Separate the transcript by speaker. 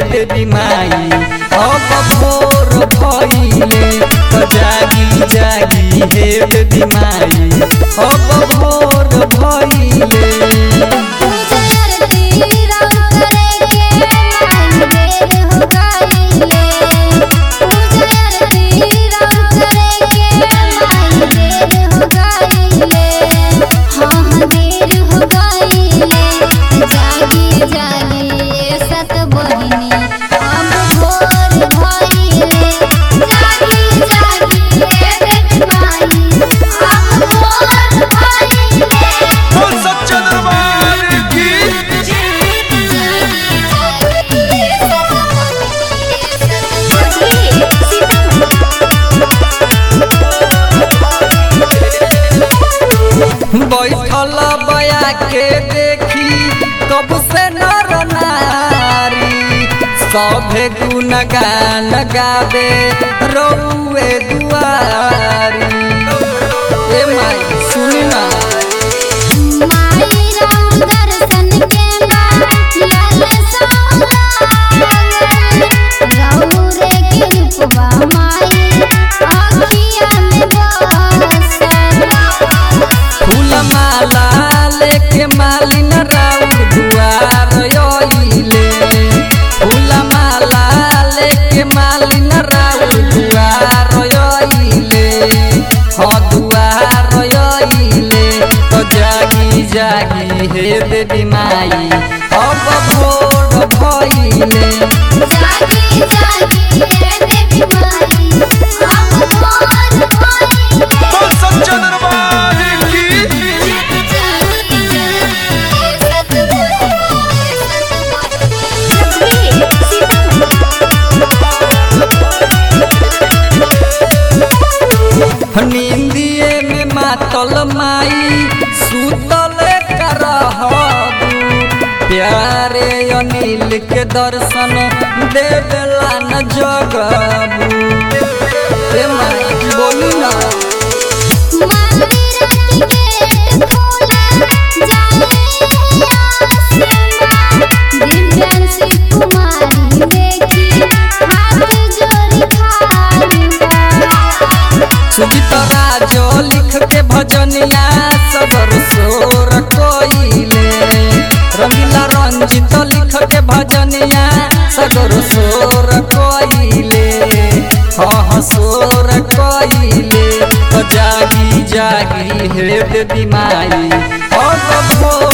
Speaker 1: देवी माई अब भोर भइले तो जागी जागी हे देवी माई अब भोर भइले
Speaker 2: जागी जागी सत बहिनी अब भोर भइले जागी जागी देवी माई अब भोर भइले
Speaker 3: बोल सच्चा दरबार की
Speaker 1: बैठल बया के देखी कब से नर नारी सभे गुण गान गावे रौए दुआरी ए माई सुनी ना
Speaker 2: माई राम दर्शन के लाल रौरे कृपा माई अखिया में बसल
Speaker 1: फूल माला लेके मालिन राउर दुआर आइले फूल माला लेके मालिन राउर दुआर आइले हाँ दुआर आइले तो जागी जागी हे देवी माई अब भोर भइले
Speaker 2: जागी जागी देवी माई अब भोर भइले
Speaker 3: बोल सच्चा दरबार की
Speaker 1: नींदिए में मातल माई सुतल करहबू प्यारे अनिल के दर्शन देवला न जगबू ए माई बोली ना सुजीता राजो लिख के भजनिया सबर सोर कोइले रंगीला रंजित लिख के भजनिया सगर सोर कोइले हाँ हाँ सोर कोइले तो जागी जागी हे देवी माई अब भोर